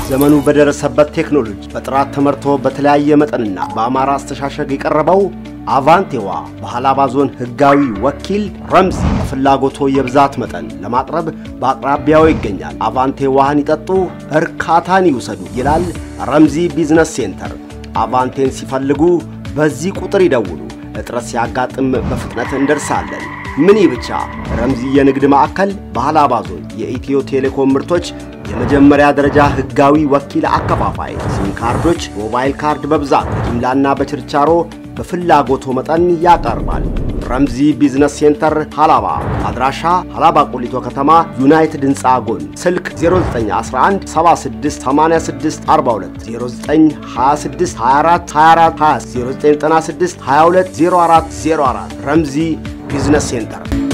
ዘመኑ በደረሰበት ቴክኖሎጂ በጥራት ተመርቶ በተለያየ መጠንና በአማራ አስተሻሸግ የቀረበው አቫንቴዋ በሃላባ ዞን ሕጋዊ ወኪል ረምዚ በፍላጎቶ የብዛት መጠን ለማቅረብ በአቅራቢያው ይገኛል። አቫንቴ ዋህን ይጠጡ፣ እርካታን ይውሰዱ ይላል ረምዚ ቢዝነስ ሴንተር። አቫንቴን ሲፈልጉ በዚህ ቁጥር ይደውሉ። እጥረት ሲያጋጥም በፍጥነት እንደርሳለን። ምን ብቻ ረምዚ የንግድ ማዕከል በሃላባ ዞን የኢትዮ ቴሌኮም ምርቶች የመጀመሪያ ደረጃ ሕጋዊ ወኪል አከፋፋይ፣ ሲም ካርዶች፣ ሞባይል ካርድ በብዛት በጅምላና በችርቻሮ በፍላጎቶ መጠን ያቀርባል። ረምዚ ቢዝነስ ሴንተር ሃላባ። አድራሻ ሃላባ ቆሊቶ ከተማ ዩናይትድ ሕንፃ ጎን። ስልክ 0911 76 86 42 0926 24 24 20 0996 22 04 04 ረምዚ ቢዝነስ ሴንተር